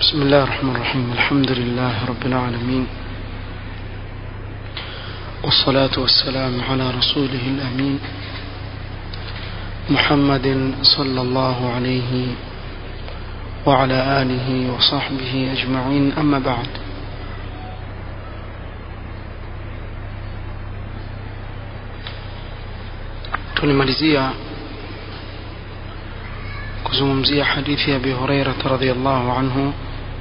بسم الله الرحمن الرحيم الحمد لله رب العالمين والصلاة والسلام على رسوله الأمين محمد صلى الله عليه وعلى آله وصحبه أجمعين أما بعد tulimalizia kuzungumzia hadithi ya Abi Hurairah radhiyallahu anhu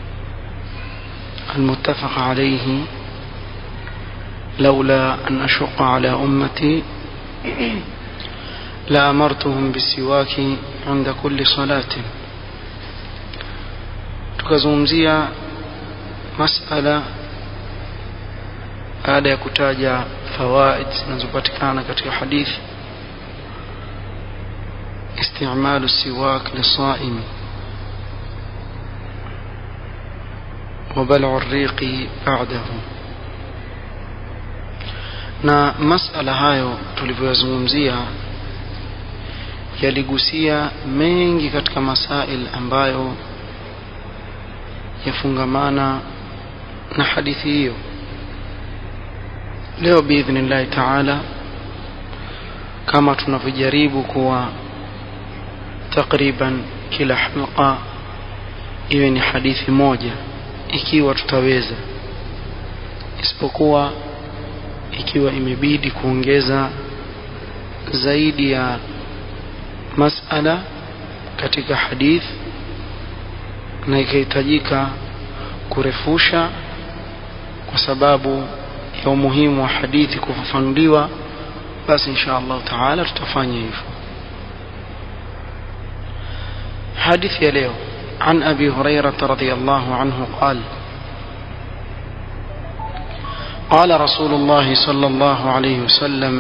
المتفق عليه لولا أن أشق على أمتي لأمرتهم بالسواك عند كل صلاة tukazungumzia masala baada ya kutaja fawaid zinazopatikana katika hadithi استعمال السواك للصائم وبلع الريق بعده na masala hayo tulivyoyazungumzia yaligusia mengi katika masail ambayo yafungamana na hadithi hiyo leo biidhnillahi taala kama tunavyojaribu kuwa takriban kila halqa iwe ni hadithi moja ikiwa tutaweza isipokuwa ikiwa imebidi kuongeza zaidi ya masala katika hadith na ikahitajika kurefusha kwa sababu ya umuhimu wa hadithi kufafanuliwa basi insha Allah taala tutafanya hivyo حديث يليه عن أبي هريرة رضي الله عنه قال قال رسول الله صلى الله عليه وسلم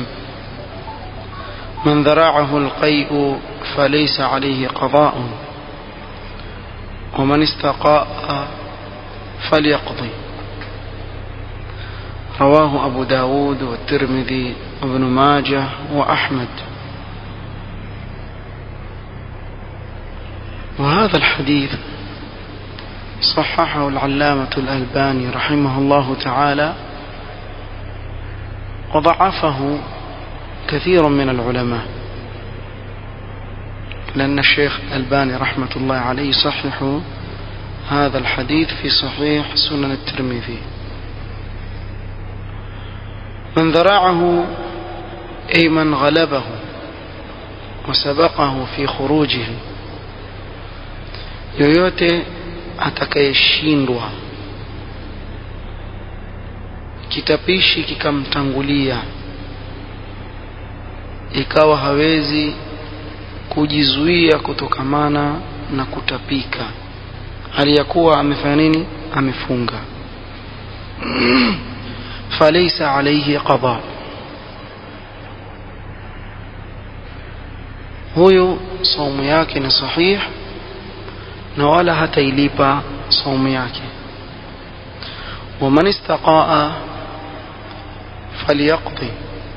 من ذراعه القيء فليس عليه قضاء ومن استقاء فليقضي رواه أبو داود والترمذي وابن ماجه وأحمد وهذا الحديث صححه العلامة الألباني رحمه الله تعالى وضعفه كثير من العلماء لأن الشيخ الألباني رحمة الله عليه يصحح هذا الحديث في صحيح سنن الترمذي من ذراعه أي من غلبه وسبقه في خروجه yoyote atakayeshindwa kitapishi kikamtangulia ikawa hawezi kujizuia kutokamana na kutapika hali ya kuwa amefanya nini amefunga falaysa alayhi qada huyu saumu yake ni sahih na wala hatailipa saumu yake waman istaqaa falyaqdi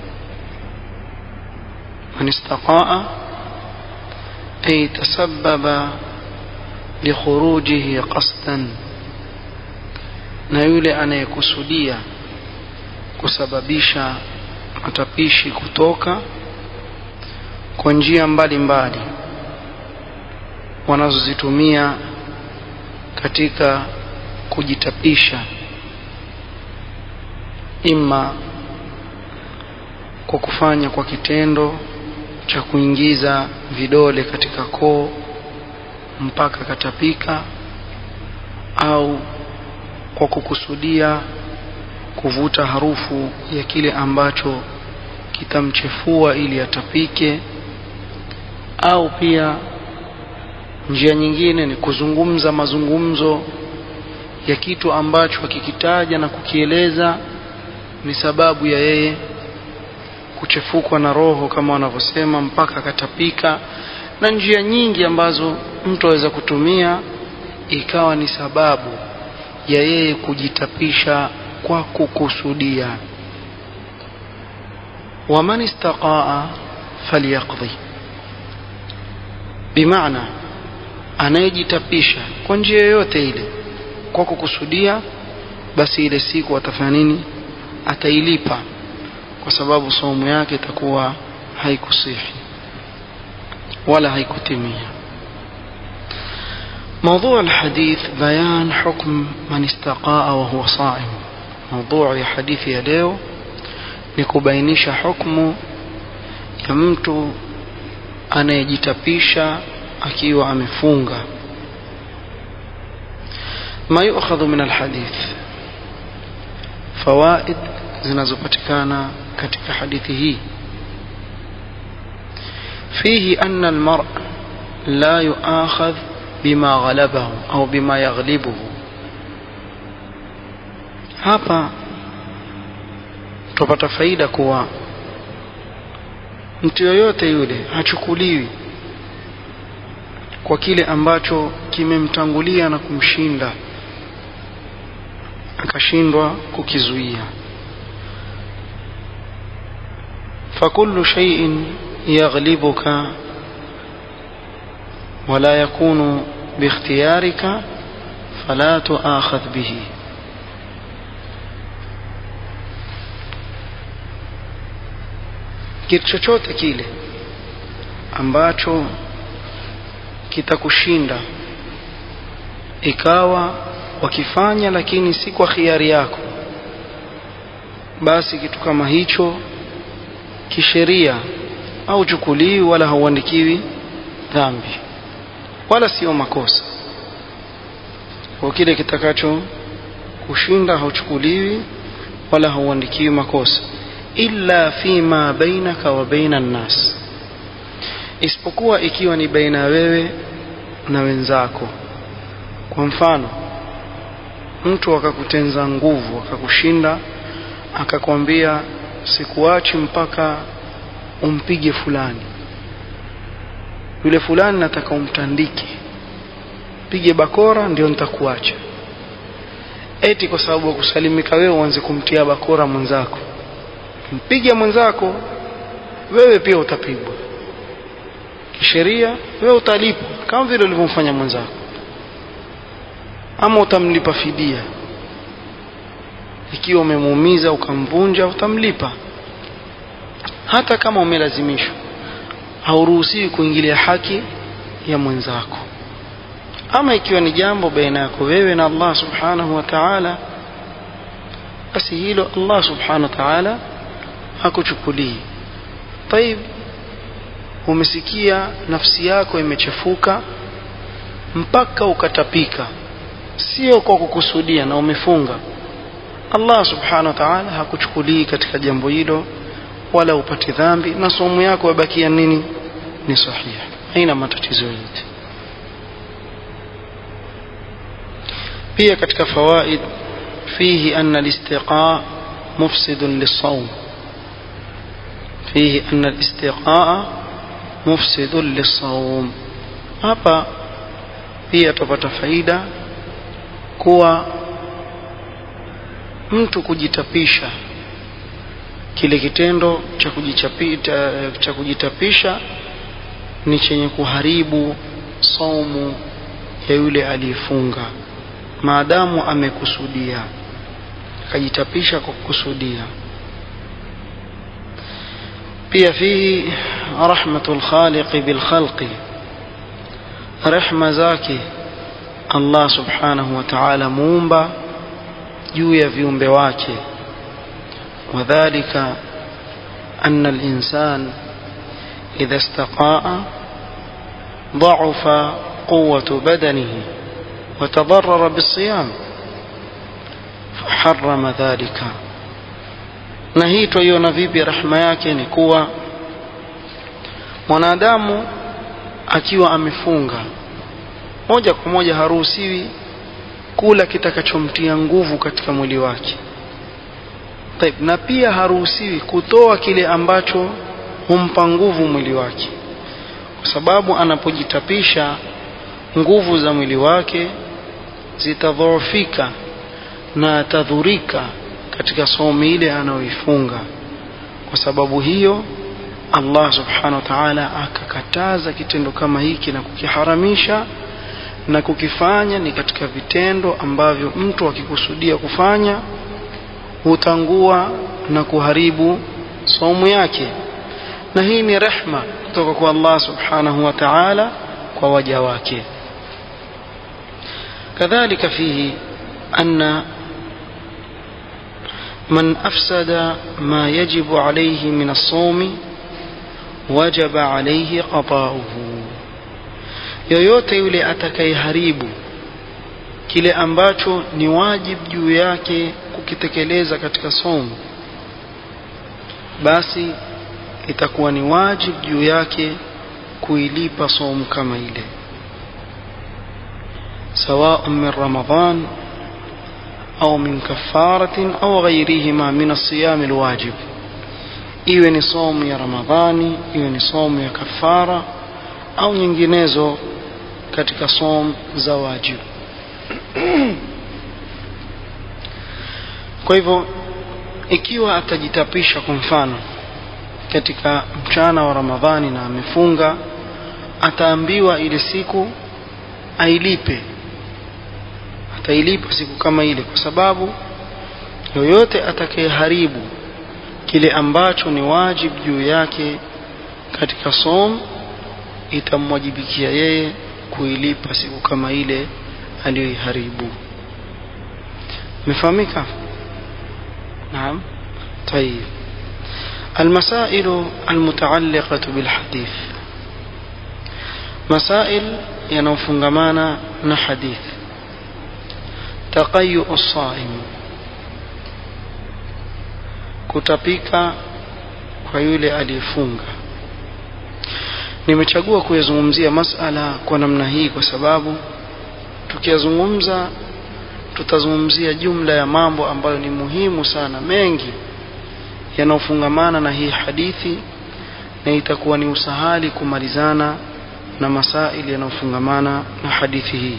man istaqaa ay tasabbaba likhurujihi qasdan na yule anayekusudia kusababisha matapishi kutoka kwa njia mbalimbali mbali wanazozitumia katika kujitapisha ima kwa kufanya kwa kitendo cha kuingiza vidole katika koo mpaka katapika au kwa kukusudia kuvuta harufu ya kile ambacho kitamchefua ili atapike au pia njia nyingine ni kuzungumza mazungumzo ya kitu ambacho akikitaja na kukieleza ni sababu ya yeye kuchefukwa na roho kama wanavyosema mpaka akatapika na njia nyingi ambazo mtu aweza kutumia ikawa ni sababu ya yeye kujitapisha kwa kukusudia waman istaqaa falyaqdi bimaana anayejitapisha kwa njia yoyote ile kwa kukusudia basi ile siku atafanya nini atailipa kwa sababu saumu yake itakuwa haikusihi wala haikutimia موضوع الحديث بيان حكم من استقاء وهو صائم موضوع ya hadithi ya leo ni kubainisha hukumu ya mtu anayejitapisha akiwa amefunga ما يؤخذ من الحديث فوائد zinazopatikana katika hadithi hii فيه أن المرء لا يؤاخذ بما غلبه أو بما يغلبه hapa tupata faida kuwa mtu yoyote yule hachukuliwi kwa kile ambacho kimemtangulia na kumshinda akashindwa kukizuia فكل شيء يغلبك ولا يكون باختيارك فلا تؤاخذ به kitu chochote kile ambacho kitakushinda ikawa wakifanya lakini si kwa khiari yako basi kitu kama hicho kisheria au chukuliwi wala hauandikiwi dhambi wala sio makosa kwa kile kitakacho kushinda hauchukuliwi wala hauandikiwi makosa illa fima bainaka wa baina nnas isipokuwa ikiwa ni baina wewe na wenzako kwa mfano mtu akakutenza nguvu akakushinda akakwambia sikuachi mpaka umpige fulani yule fulani nataka umtandike pige bakora ndio nitakuacha eti kwa sababu ya kusalimika wewe uanze kumtia bakora mwenzako mpige mwenzako wewe pia utapigwa kisheria wewe utalipwa kama vile ulivyomfanya mwenzako ama utamlipa fidia ikiwa umemuumiza ukamvunja utamlipa hata kama umelazimishwa hauruhusiwi kuingilia haki ya mwenzako ama ikiwa ni jambo baina yako wewe na Allah subhanahu wa ta'ala basi hilo Allah subhanahu wa ta'ala hakuchukulii طيب umesikia nafsi yako imechafuka mpaka ukatapika sio kwa kukusudia na umefunga Allah subhanahu wa ta'ala hakuchukulii katika jambo hilo wala upati dhambi na somo yako yabakia nini ni sahihi haina matatizo yote pia katika fawaid fihi anna al-istiqa mufsid lis-sawm fihi anna al-istiqa mufsid lis-sawm hapa pia tupata faida kuwa mtu kujitapisha kile kitendo cha kujichapita cha kujitapisha ni chenye kuharibu saumu ya yule aliyefunga maadamu amekusudia akajitapisha kwa kukusudia pia fihi rahmatul khaliqi bil khalqi rehma zake Allah subhanahu wa ta'ala muumba juu ya viumbe wake وذلك أن الإنسان إذا استقاء ضعف قوة بدنه وتضرر بالصيام فحرم ذلك na hii twaiona vipi rahma yake ni kuwa mwanadamu akiwa amefunga moja kwa moja haruhusiwi kula kitakachomtia nguvu katika mwili wake Taib, na pia haruhusiwi kutoa kile ambacho humpa nguvu mwili wake kwa sababu anapojitapisha nguvu za mwili wake zitadhoofika na atadhurika katika somo ile anayoifunga kwa sababu hiyo Allah subhanahu wa ta'ala akakataza kitendo kama hiki na kukiharamisha na kukifanya ni katika vitendo ambavyo mtu akikusudia kufanya hutangua na kuharibu saumu yake na hii ni rehma kutoka kwa Allah subhanahu wa ta'ala kwa waja wake كذلك فيه أن من أفسد ما يجب عليه من الصوم وجب عليه قضاؤه yoyote yule atakayeharibu kile ambacho ni wajibu juu yake kukitekeleza katika somo basi itakuwa ni wajibu juu yake kuilipa somo kama ile سواء من رمضان أو من كفارة أو غيرهما من الصيام الواجب iwe ni somu ya ramadhani iwe ni somu ya kafara au nyinginezo katika somu za wajibu kwa hivyo ikiwa atajitapisha kwa mfano katika mchana wa ramadhani na amefunga ataambiwa ile siku ailipe atailipa siku kama ile kwa sababu yoyote atakayeharibu kile ambacho ni wajibu juu yake katika som itamwajibikia yeye kuilipa siku kama ile aliyoiharibu imefahamika naam طيب المسائل المتعلقة بالحديث مسائل ينوفنغمانا نحديث تقيؤ الصائم kutapika kwa yule aliyefunga nimechagua kuyazungumzia masala kwa namna hii kwa sababu tukiyazungumza tutazungumzia jumla ya mambo ambayo ni muhimu sana mengi yanayofungamana na hii hadithi na itakuwa ni usahali kumalizana na masaili yanayofungamana na hadithi hii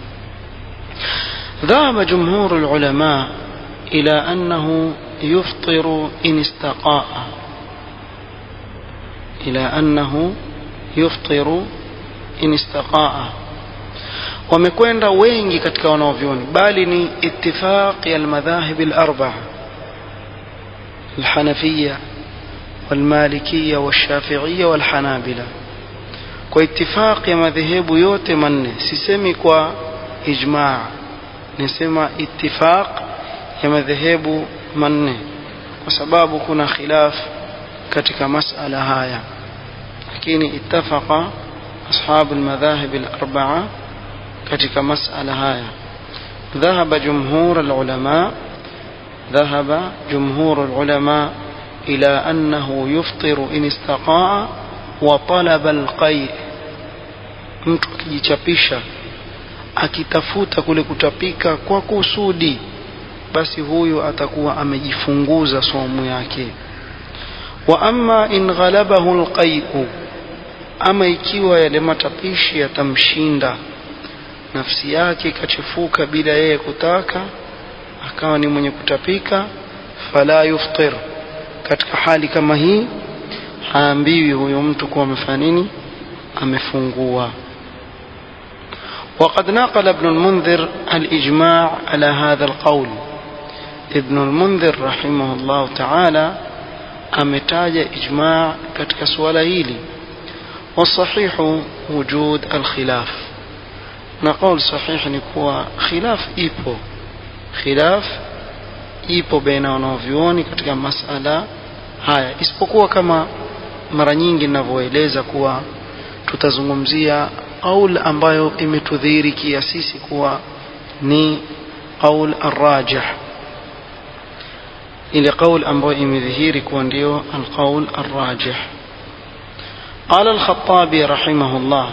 ذهب جمهور العلماء إلى أنه يفطر إن استقاء إلى أنه يفطر إن استقاء wamekwenda wengi katika wanaovyoni bali ni itifaq ya almadhahib alarba'a alhanafiyya walmalikiyya washafi'iyya walhanabila kwa itifaq ya madhehebu yote manne sisemi kwa ijma' nisema itifaq ya madhehebu manne kwa sababu kuna khilaf katika masala haya lakini ittafaqa ashabu almadhahib alarba'a katika masala haya ذهب جمهور العلماء ذهب جمهور العلماء إلى أنه يفطر إن استقاء وطلب القيء mtu akijichapisha akitafuta kule kutapika kwa kusudi basi huyu atakuwa amejifunguza somu yake wa amma in ghalabahu alqai'u ama ikiwa yale matapishi yatamshinda nafsi yake ikachefuka bila yeye kutaka akawa ni mwenye kutapika fala yuftir katika hali kama hii haambiwi huyo mtu kuwa amefanya nini amefungua وقد نقل ابن المنذر الإجماع على هذا القول ابن المنذر رحمه الله تعالى أمتاج إجماع كتك سؤال والصحيح وجود الخلاف نقول صحيح نكوى خلاف إيبو خلاف ipo baina wanaovyuoni katika masala haya isipokuwa kama mara nyingi ninavyoeleza kuwa tutazungumzia qaul ambayo imetudhihirikia sisi kuwa ni qaul arrajih ile qaul ambayo imedhihiri kuwa ndio alqaul arrajih قال الخطابي رحمه الله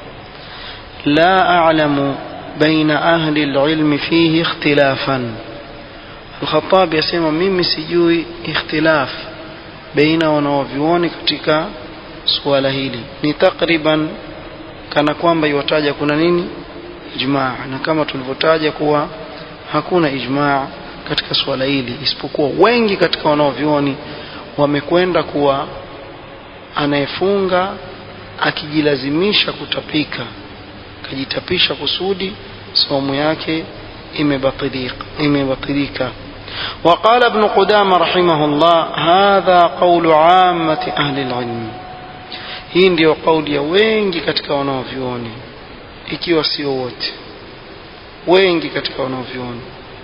لا أعلم بين أهل العلم فيه اختلافا الخطابي يسمى ميمي سجوي اختلاف بين wanaovyuoni katika suala hili ni takriban kana kwamba iwataja kuna nini ijmaa na kama tulivyotaja kuwa hakuna ijmaa katika suala hili isipokuwa wengi katika wanaovyuoni wamekwenda kuwa anayefunga akijilazimisha kutapika akajitapisha kusudi saumu yake imebatilika imebatilika وقال ابن قدامة رحمه الله هذا قول عامة أهل العلم hii ndiyo kauli ya wengi katika wanaovyuoni ikiwa sio wote wengi katika wanaovyuoni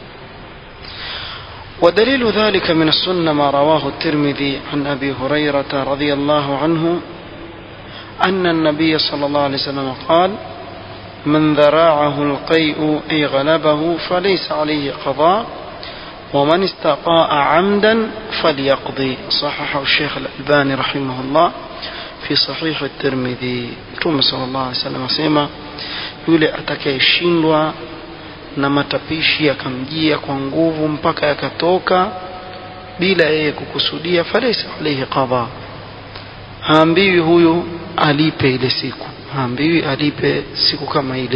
ودليل ذلك من السنة ما رواه الترمذي عن أبي هريرة رضي الله عنه أن النبي صلى الله عليه وسلم قال من ذراعه القيء أي غلبه فليس عليه قضاء ومن استقاء عمدا فليقضي صححه الشيخ الألباني رحمه الله في صحيح الترمذي مtume صلى الله عليه وسلم asema yule atakayeshindwa na matapishi yakamjia kwa nguvu mpaka yakatoka bila yeye kukusudia falaisa alayhi qadha haambiwi huyu alipe ile siku haambiwi alipe siku kama ile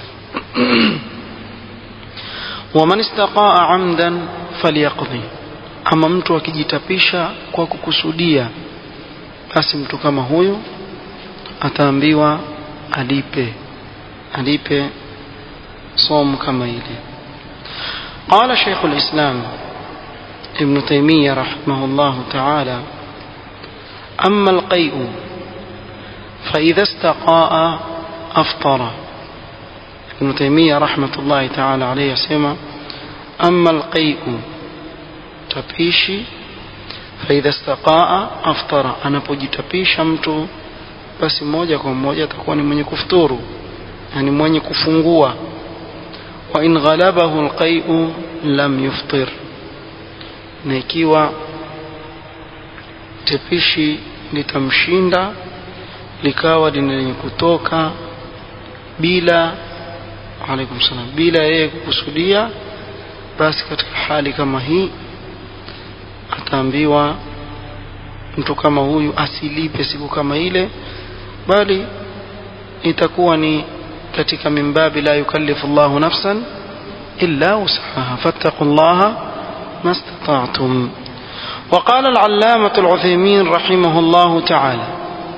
waman istaqaa amdan falyaqdi ama mtu akijitapisha kwa kukusudia basi mtu kama huyu ataambiwa alipe alipe somu kama ile قال شيخ الإسلام ابن تيمية رحمه الله تعالى أما القيء فإذا استقاء أفطر ابن تيمية رحمة الله تعالى عليه سمع أما القيء تبيشي فإذا استقاء أفطر أنا pojitapisha mtu basi moja kwa moja atakuwa ni mwenye kufuturu yani mwenye kufungua wa in ghalabahu alqai'u lam yuftir na ikiwa tepishi litamshinda likawa lenye kutoka bila alaikum salam bila yeye kukusudia basi katika hali kama hii ataambiwa mtu kama huyu asilipe siku kama ile bali itakuwa ni katika mimbabi la yukallifu Allahu nafsan illa wusaha fattaqullaha mastata'tum وقال العلامة العثيمين رحمه الله تعالى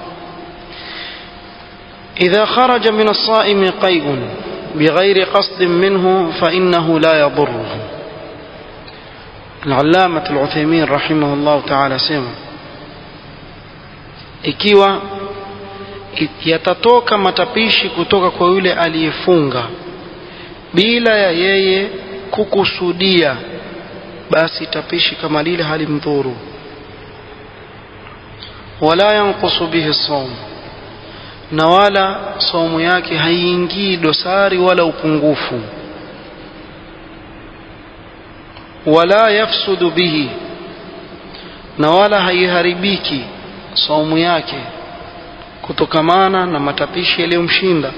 إذا خرج من الصائم قيء بغير قصد منه فإنه لا يضره العلامة العثيمين رحمه الله تعالى سيما ikiwa yatatoka matapishi kutoka kwa yule aliyefunga bila ya yeye kukusudia basi tapishi kama lile halimdhuru wala yanqusu bihi sawm na wala saumu yake haiingii dosari wala upungufu wala yafsudu bihi na wala haiharibiki saumu yake kutokamana na matapishi yaliyomshinda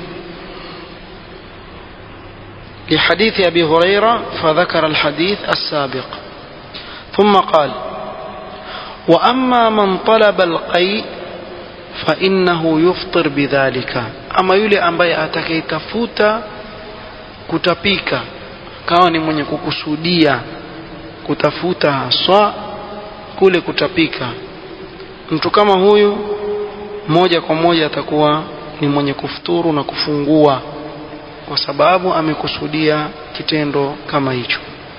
لحديث أبي هريرة فذكر الحديث السابق ثم قال وأما من طلب القيء فإنه يفطر بذلك أما يلي أمبي أتكيتفوت kutapika kawa ni mwenye kukusudia kutafuta haswa kule kutapika mtu kama huyu moja kwa moja atakuwa ni mwenye kufuturu na kufungua kwa sababu amekusudia kitendo kama hicho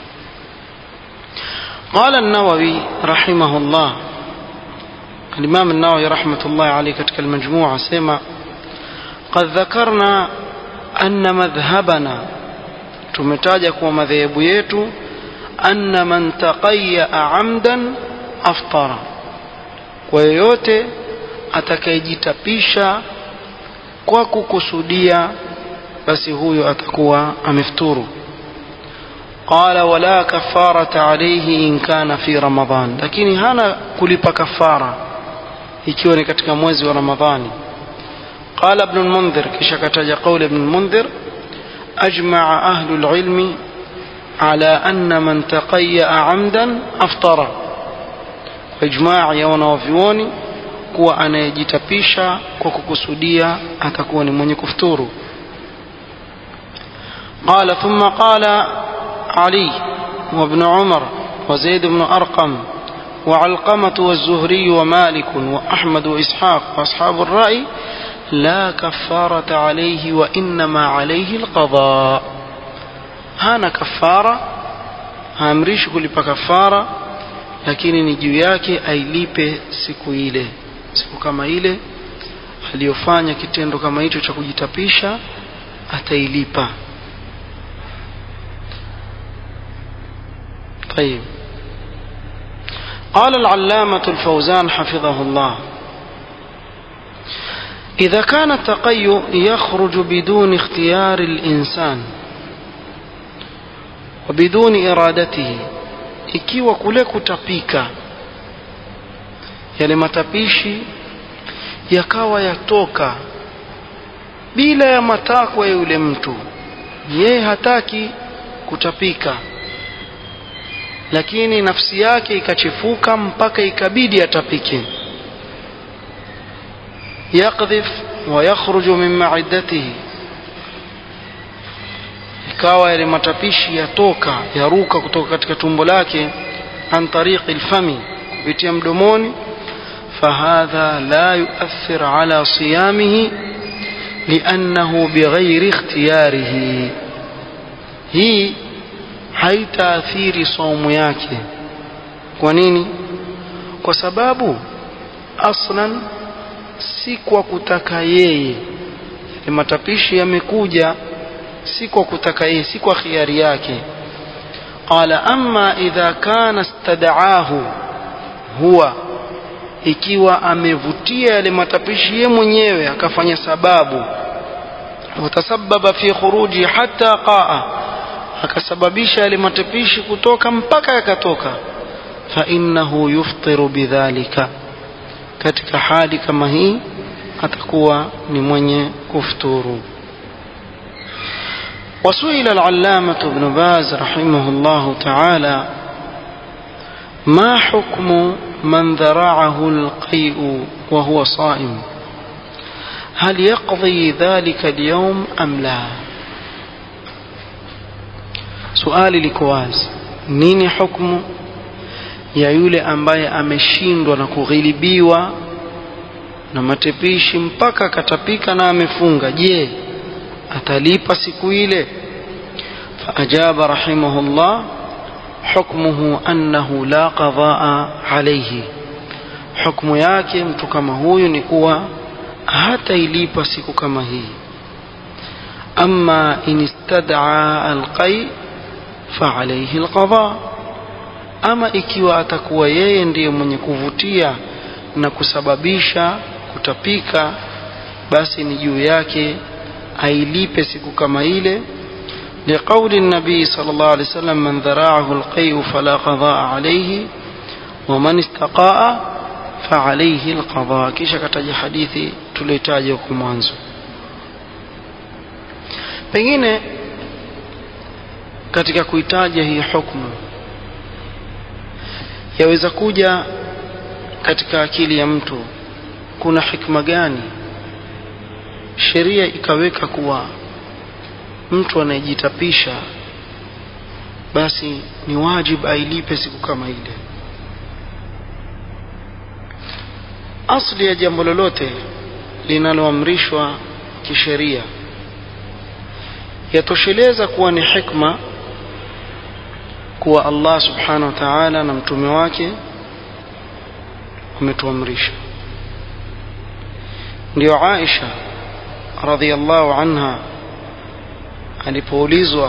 قال النووي رحمه الله الإمام النووي رحمة الله عليه كتك المجموعة سيما قد ذكرنا أن مذهبنا تمتاجك ومذهب يتو أن من تقيأ عمدا أفطر ويوتي atakayejitapisha kwa kukusudia basi huyo atakuwa amefuturu qala wala kafarata alayhi in kana fi ramadan lakini hana kulipa kafara ikiwa ni katika mwezi wa ramadhani qala ibn al-mundhir kisha kataja qawli ibn al-mundhir ajma'a ahlu al-ilmi ala anna man taqayya amdan aftara ijma' ya wanavyuoni kuwa anayejitapisha kwa kukusudia atakuwa ni mwenye kufuturu قال ثم قال علي وابن عمر وزيد بن أرقم وعلقمة والزهري ومالك وأحمد وإسحاق وأصحاب الرأي لا كفارة عليه وإنما عليه القضاء هانا كفارة haamrishi kulipa kafara lakini ni juu yake ailipe siku ile siku kama ile aliyofanya kitendo kama hicho cha kujitapisha atailipa طيب قال العلامة الفوزان حفظه الله إذا كان التقي يخرج بدون اختيار الإنسان وبدون إرادته ikiwa kule kutapika yale matapishi yakawa yatoka bila ya matakwa ya yule mtu yeye hataki kutapika lakini nafsi yake ikachefuka mpaka ikabidi atapike yakdhif wa yakhruju min ma'iddatihi ikawa yale matapishi yatoka yaruka kutoka katika tumbo lake an tariqi alfami kupitia mdomoni فهذا لا يؤثر على صيامه لأنه بغير اختياره هي haitaathiri saumu yake kwa nini kwa sababu aslan si kwa kutaka yeye matapishi yamekuja si kwa kutaka yeye si kwa khiari yake qala amma idha kana istadaahu huwa ikiwa amevutia yale matapishi ye mwenyewe akafanya sababu watasababa fi khuruji hatta qaa akasababisha yale matapishi kutoka mpaka yakatoka fa innahu yuftiru bidhalika katika hali kama hii atakuwa ni mwenye kufuturu وسئل العلامة ابن باز رحمه الله تعالى ما حكم من ذرعه القيء وهو صائم هل يقضي ذلك اليوم أم لا suali liko wazi nini hukmu ya yule ambaye ameshindwa na kughilibiwa na matepishi mpaka akatapika na amefunga je atalipa siku ile faajaba rahimahullah hukmuhu annahu la qadaa alayhi hukmu yake mtu kama huyu ni kuwa hatailipa siku kama hii ama in istad'a alqay فعليه القضاء ama ikiwa atakuwa yeye ndiye mwenye kuvutia na kusababisha kutapika basi ni juu yake ailipe siku kama ile لقول النبي صلى الله عليه وسلم من ذراعه القيء فلا قضاء عليه ومن استقاء فعليه القضاء kisha kataja hadithi tuliotaja huko mwanzo pengine katika kuitaja hii hukmu yaweza kuja katika akili ya mtu kuna hikma gani sheria ikaweka kuwa mtu anayejitapisha basi ni wajibu ailipe siku kama ile asli ya jambo lolote linaloamrishwa kisheria yatosheleza kuwa ni hikma kuwa Allah subhanahu wa ta'ala na mtume wake wametuamrisha ndio Aisha radhiallahu anha alipoulizwa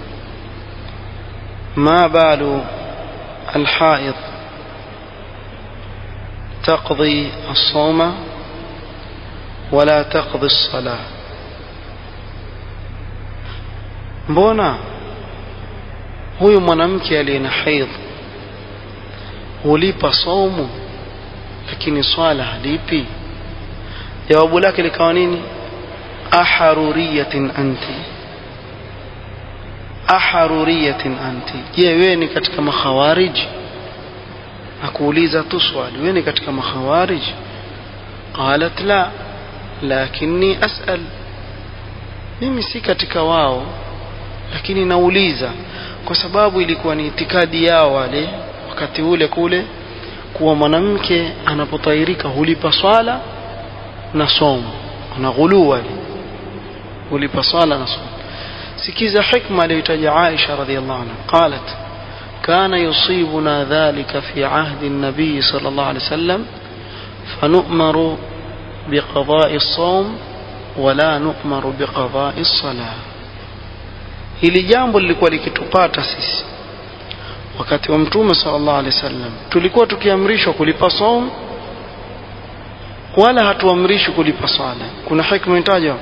ma balu alhaid تقضي الصوم ولا تقضي الصلاه mbona huyu mwanamke aliye na haidh hulipa somu lakini swala halipi jawabu lake likawa nini aharuriyatin anti aharuriyatin anti je wewe ni katika makhawarij akuuliza tu swali wewe ni katika makhawarij qalat la lakini asal mimi si katika wao lakini nauliza kwa sababu ilikuwa ni itikadi yao wale wakati ule kule kuwa mwanamke anapotairika hulipa swala na somo kuna ghuluu wale ulipa swala na swala sikiza hikma aliyotaja Aisha radhiallahu anha qalat كان يصيبنا ذلك في عهد النبي صلى الله عليه وسلم فنؤمر بقضاء الصوم ولا نؤمر بقضاء الصلاة hili jambo lilikuwa likitupata sisi wakati wa mtume sallallahu alaihi wasallam tulikuwa tukiamrishwa kulipa saum wala hatuamrishwi kulipa swala kuna hikma itajwa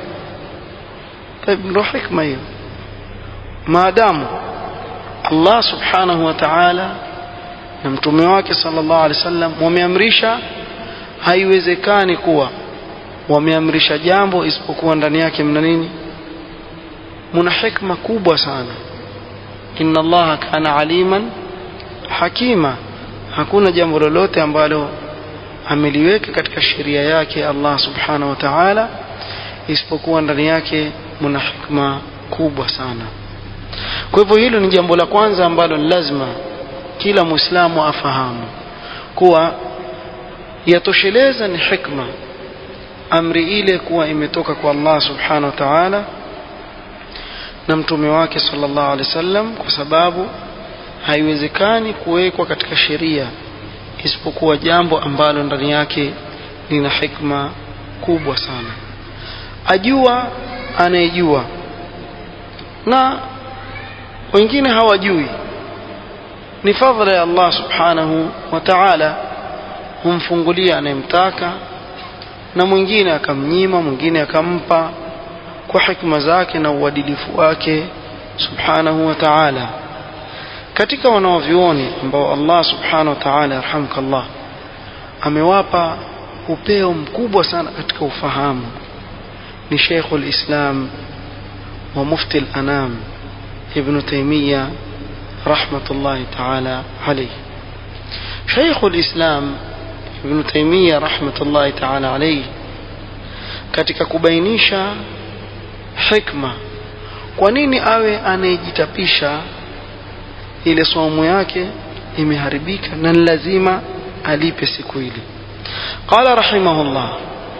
ndio hikma hiyo maadamu Allah subhanahu wa ta'ala na mtume wake sallallahu alaihi wasallam wameamrisha haiwezekani kuwa wameamrisha jambo isipokuwa ndani yake mna nini muna hikma kubwa sana inna allaha kana aliman hakima hakuna jambo lolote ambalo ameliweka katika sheria yake Allah subhanahu wa ta'ala isipokuwa ndani yake muna hikma kubwa sana kwa hivyo hilo ni jambo la kwanza ambalo ni lazima kila muislamu afahamu kuwa yatosheleza ni hikma amri ile kuwa imetoka kwa Allah subhanahu wa ta'ala na mtume wake sallallahu alaihi wasallam kwa sababu haiwezekani kuwekwa katika sheria isipokuwa jambo ambalo ndani yake lina hikma kubwa sana ajua anayejua na wengine hawajui ni fadhila ya Allah subhanahu wa ta'ala humfungulia anayemtaka na mwingine akamnyima mwingine akampa kwa hikma zake na uadilifu wake subhanahu wa ta'ala katika wanaovioni ambao Allah subhanahu wa ta'ala yarhamkallah amewapa upeo mkubwa sana katika ufahamu ni Sheikh al-Islam wa Mufti al-Anam Ibn Taymiyyah rahmatullahi ta'ala alayhi Sheikh al-Islam Ibn Taymiyyah rahmatullahi ta'ala alayhi katika kubainisha hikma kwa nini awe anayejitapisha ile somo yake imeharibika na lazima alipe siku ile قال رحمه الله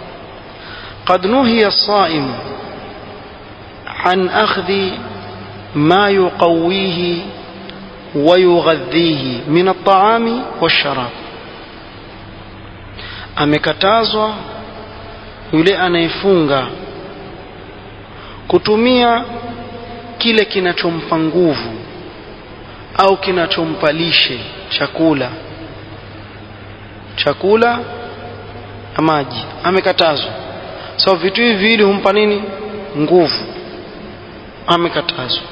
قد نهي الصائم عن أخذ ما يقويه ويغذيه من الطعام والشراب amekatazwa yule anayefunga kutumia kile kinachompa nguvu au kinachompa lishe chakula chakula na maji amekatazwa sababu so, vitu hivi viwili humpa nini nguvu amekatazwa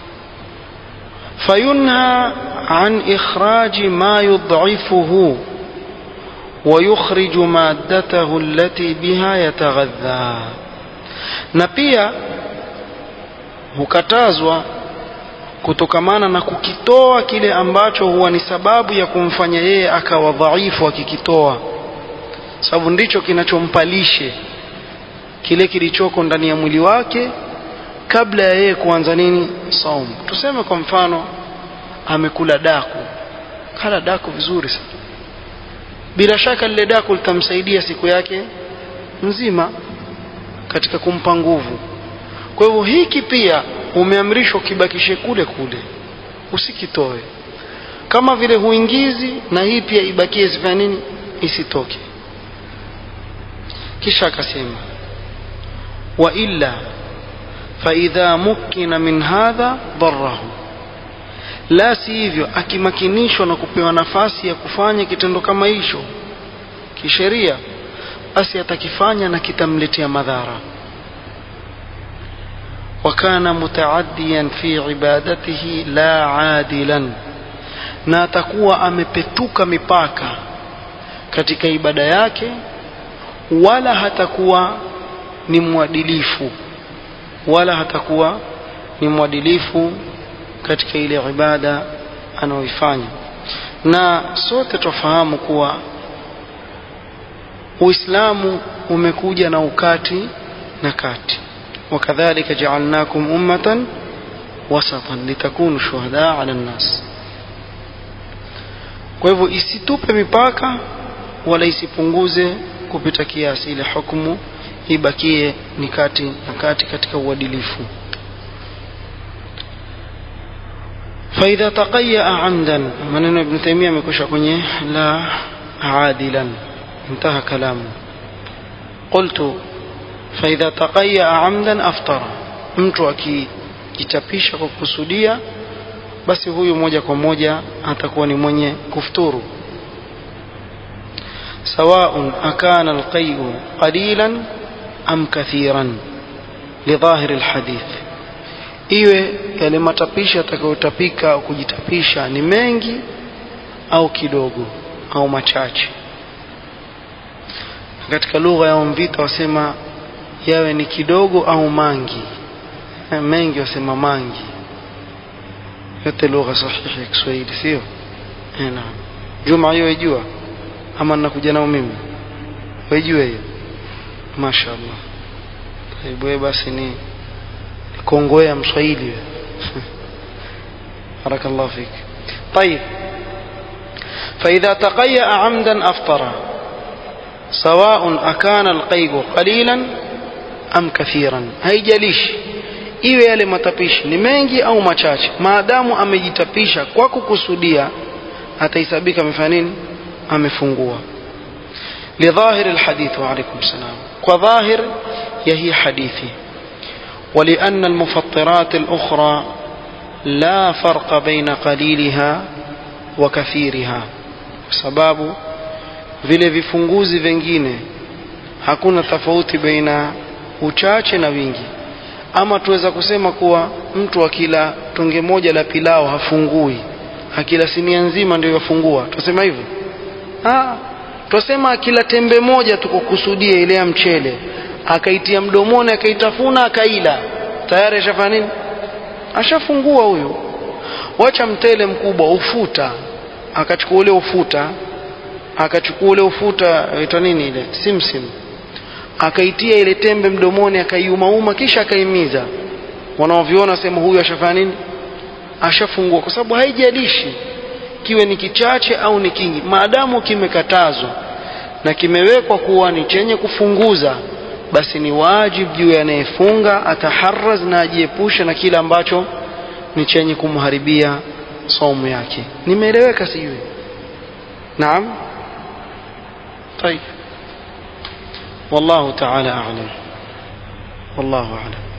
fayunha an ikhraji ma yud'ifuhu ويخرج مادته التي بها يتغذى na pia hukatazwa kutokamana na kukitoa kile ambacho huwa ni sababu ya kumfanya yeye akawa dhaifu akikitoa sababu ndicho kinachompa lishe kile kilichoko ndani ya mwili wake kabla ya yeye kuanza nini saum tuseme kwa mfano amekula daku kala daku vizuri sana bila shaka lile daku litamsaidia siku yake nzima katika kumpa nguvu kwa hivyo hiki pia umeamrishwa kibakishe kule kule usikitoe kama vile huingizi na hii pia ibakie sifanya nini isitoke kisha akasema wa illa faidha mukina min hadha darahu la si hivyo akimakinishwa na kupewa nafasi ya kufanya kitendo kama hicho kisheria basi atakifanya na kitamletea madhara wakana mutaaddiyan fi ibadatihi la adilan na atakuwa amepetuka mipaka katika ibada yake wala hatakuwa ni mwadilifu wala hatakuwa ni mwadilifu katika ile ibada anayoifanya na sote tufahamu kuwa Uislamu umekuja na ukati na kati wakadhalika ja'alnakum ummatan wasatan litakunu shuhada 'ala an-nas kwa hivyo isitupe mipaka wala isipunguze kupita kiasi ile hukumu ibakie ni kati na kati katika uadilifu فإذا تقيأ عمدا من ابن تيمية مكوشا كوني لا عادلا انتهى كلامه قلت فإذا تقيأ عمدا أفطر mtu akijitapisha kwa kusudia basi huyu moja kwa moja atakuwa ni mwenye kufuturu سواء أكان القيء قليلا أم كثيرا لظاهر الحديث iwe yale matapisho atakayotapika au kujitapisha ni mengi au kidogo au machache katika lugha ya mvita wasema yawe ni kidogo au mangi mengi wasema mangi yote lugha sahihi ya Kiswahili sio naam juma hiyo ijua ama ninakuja nao mimi waijue hiyo mashaallah wewe basi ni kongoea mswahili barakallahu fik طيب فإذا تقيأ عمدا أفطر سواء أكان القيء قليلا أم كثيرا haijalishi iwe yale matapishi ni mengi au machache maadamu amejitapisha kwa kukusudia atahesabika amefanya nini amefungua lidhahir alhadith wa alaykum salam kwa dhahir ya hii hadithi ولأن المفطرات الأخرى لا فرق بين قليلها وكثيرها sababu vile vifunguzi vingine hakuna tofauti baina uchache na wingi ama tuweza kusema kuwa mtu akila tonge moja la pilao hafungui akila sinia nzima ndio yafungua tusema hivyo ah tusema akila tembe moja tukukusudia ile ya mchele akaitia mdomoni akaitafuna akaila tayari ashafanya nini ashafungua huyo wacha mtele mkubwa ufuta akachukua ule ufuta akachukua ule ufuta inaitwa nini ile simsim akaitia ile tembe mdomoni akaiumauma kisha akaimiza wanaoviona sema huyu ashafanya nini ashafungua kwa sababu haijalishi kiwe ni kichache au ni kingi maadamu kimekatazwa na kimewekwa kuwa ni chenye kufunguza basi ni wajib juu ya anayefunga ataharaz na ajiepushe na kile ambacho ni chenye kumharibia saumu yake nimeeleweka sijui naam طيب والله تعالى أعلم والله أعلم